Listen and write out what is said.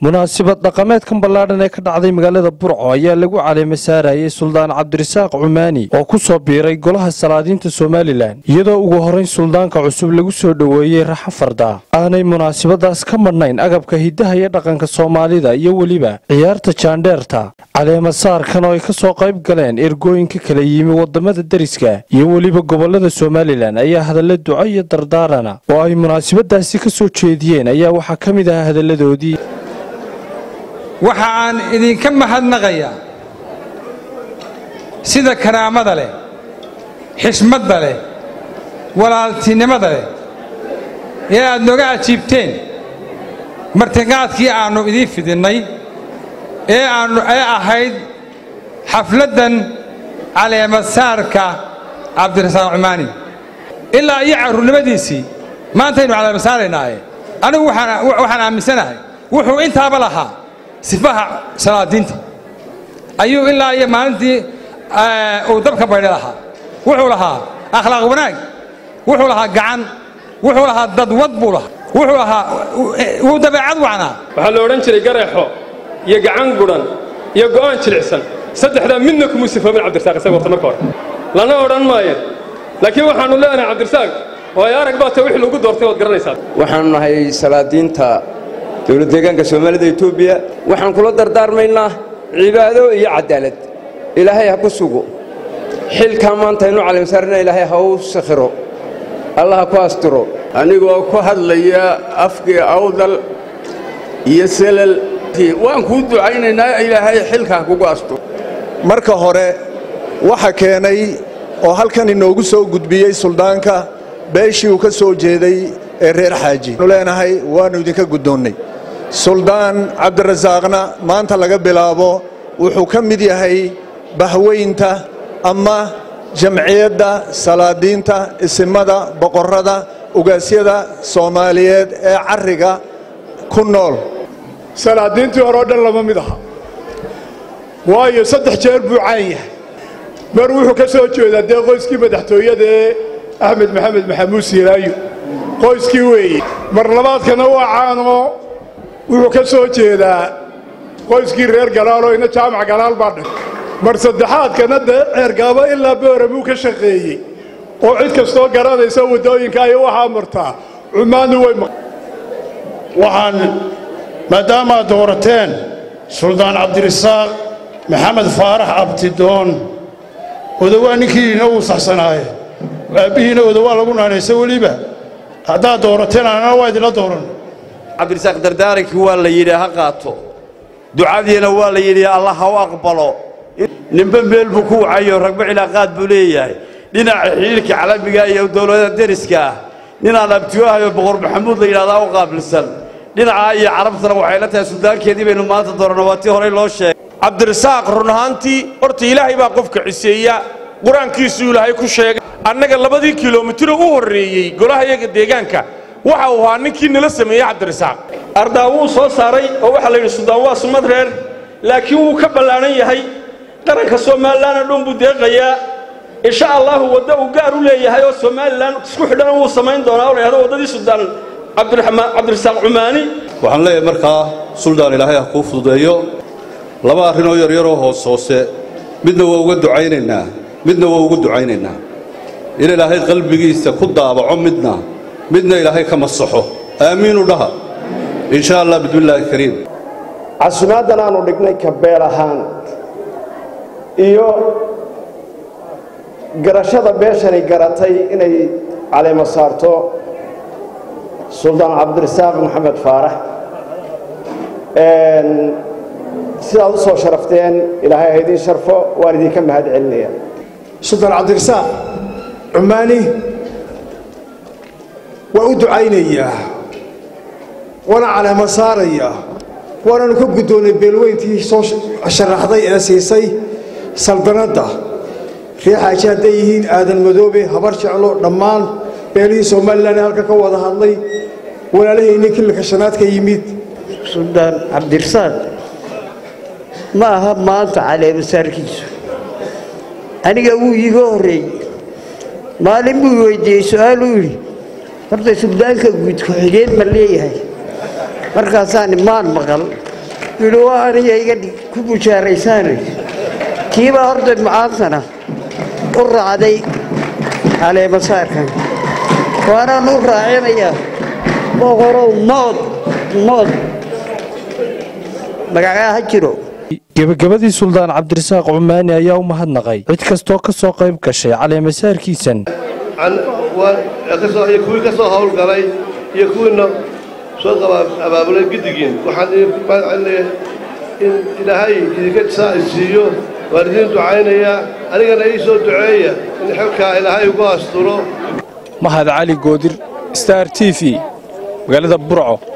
munaasabad dhaqameedkan ballaadhan ee ka dhacday magaalada burco ayaa lagu caleema saarayay suldaan cabdirasaaq cumaani oo ku soo biiray golaha salaadiinta somalilan iyadoo ugu horrayn suldaanka cusub lagu soo dhoweeyey raxo farda aanay munaasabadaas ka madhnayn agabka hiddaha iyo dhaqanka soomaalida iyo weliba ciyaarta jaandheerta caleema saarkan oo ay ka soo qayb galeen ergooyinka kala yimi waddamada deriska iyo weliba gobollada somalilan ayaa hadalla duco iyo dardaarana oo ay munaasabadaasi ka soo jeediyeen ayaa waxaa ka mid ahaa hadalladoodii waxa aan idinka mahadnaqayaa sida karaamada leh xishmadda leh walaaltinimada leh ee aad nooga ajiibteen martiqaadkii aannu idiin fidinnay ee aannu ee ahayd xafladdan caleemasaarka cabdirasaaq cumaani ilaa iyo carruurnimadiisii maantaynu caleemasaaraynaaye anigu waxaan aaminsanahay wuxuu intaaba lahaa sifaha salaadiinta ayuu ilaa iyo maalintii uu dabka baydha lahaa wuxuu lahaa akhlaaq wanaag wuxuu lahaa gacan wuxuu lahaa dadwad buu lahaa wuxuu lahaa wuu dabeecad wacnaa waxaa la odhan jiray gareexo iyo gacan gudhan iyo go'aan jilicsan saddexdaa midna kumuu sifoobin cabdirasaaq isaga horta marka hore lana odhan maayo laakiin waxaannu leenahay cabdirasaaq oo ay arag baa ta wixii lagu doortay waad garanaysaa waxaanu nahay salaadiinta dowlad deegaanka soomaalida etoobiya waxaan kula dardaarmaynaa cibaado iyo cadaalad ilaahay ha ku sugo xilkaa maanta aynu caleemsaarina ilaahay ha u sakhiro allah ha ku astiro anigoo ku hadlaya afkii awdal iyo selal waan kuu ducaynaynaa ilaahay xilkaa kugu asturo marka hore waxa keenay oo halkan inoogu soo gudbiyey suldaanka beeshii uu ka soo jeeday ee reer xaaji nu leenahay waannu idinka guddoonnay suldaan cabdirasaaqna maanta laga bilaabo wuxuu ka mid yahay bahweynta ama jamciyadda salaadiinta isimada boqorrada ugaasyada soomaaliyeed ee carriga ku nool salaadiintii hore oo dhan lama mid aha waayo saddex jeer buu caan yahay mar wuxuu ka soo jeedaa dee qoyskii madaxtooyada ee axmed maxamed maxamuud siilaayo qoyskii weeye mar labaadkana waa caanoo wuxuu ka soo jeedaa qoyskii reer galaaloo ina jaamac galaal baa dhan mar saddexaadkana dee ceergaabo ilaa booramuu ka shaqeeyey oo cid kastoo garanaysa waddooyinka ay waxaa martaa cumaannu way waxaan maadaamaad doorateen suldaan cabdirasaaq maxamed faarax abtidoon odowaa ninkiina uu saxsanaaye aabbihiina odowaa lagu naanaysa weliba haddaad doorateen annana waa idinla dooran cabdirasaaq dardaarankii waa la yidhi ha qaato ducadiina waa la yidhi allah ha u aqbalo ninba meel buu ku wacayo ragba cilaaqaad buu leeyahay dhinaca xidhiirka calamiga iyo dowladaha deriska ah ninaan abtiwahayo boqor maxamuud la yidhahdaa u qaabilsan dhinacaa iyo carabtana waxay la tahay suldaankeedii baynu maanta dooranno waa tii horey loo sheegay cabdirasaaq run ahaantii horta ilaahay baa qofka ciseeya qur-aankiisuu ilaahay ku sheegay annaga labadii kilomitiro u horreeyey golaha yaga deegaanka waxa uu ahaa ninkii nala sameeyey cabdirasaaq ardaa wuu soo saaray oo waxaa la yidhi suldaan waa sumad reer laakiin wuu ka ballaadhan yahay qaranka somalilanna dhun buu deeqayaa insha allahu waddo uu gaar u leeyahay oo somalilan isku xidhana wuu samayn doonaa oo la yhahdo waddadii suldaan cabdirasaaq cumaani waxaan leeyahay markaa suldaan ilaahay ha kuu fududeeyo laba arrinoo yaryaroo hoos hoose midna waa uga ducaynaynaa midna waa ugu ducaynaynaa in ilaahay qalbigiisa ku daabaco midna midna ilaahay ka masaxo aamiinu dhaha in sha allah bismillaahi kariim casumaaddan aanu dhignay kabeel ahaan iyo garashada beeshanay garatay inay caleemo saarto suldaan cabdirasaaq maxamed faarax sidaad u soo sharafteen ilaahay ha idiin sharfo waan idinka mahad celinaya suldaan cabdirasaaq cumaani waa u ducaynayaa waana caleemo saarayaa waananu ka guddoonnay beelweyntii soo sharaxday ee siisay saldanadda ree xaaji hadday yihiin aadan madoobe habar jeclo dhammaan beelihii somalilan ee halka ka wada hadlay walaalahayni kililka shanaad ka yimid suldaan cabdirasaaq ma aha maanta caleemasaarkiisu aniga wuu iiga horreeyey maalin buu weydiiyey su-aaluu yidhi horta suldaanka guud ku-xigeen ma leeyahay markaasaan maan maqal yidhi waa aniga iga dhig ku bushaaraysaanay kiibaa horta macaantana u raacday caleemasaarkan waanaan u raacinayaa boqorow mood mood magacaa ha jiro gebagabadii suldaan cabdirasaaq cumaani ayaa u mahadnaqay cid kastoo ka soo qayb gashay caleemasaarkiisan iyo kuwii ka soo howlgalay iyo kuwiina soo abaabulay giddigiin waxaan idinku mahadcelinayaa in ilaahay idinka saa isiiyo waan idiin ducaynayaa anigana ii soo duceeya in xilkaa ilaahay ugu asturo mahad cali goodir star t v magaalada burco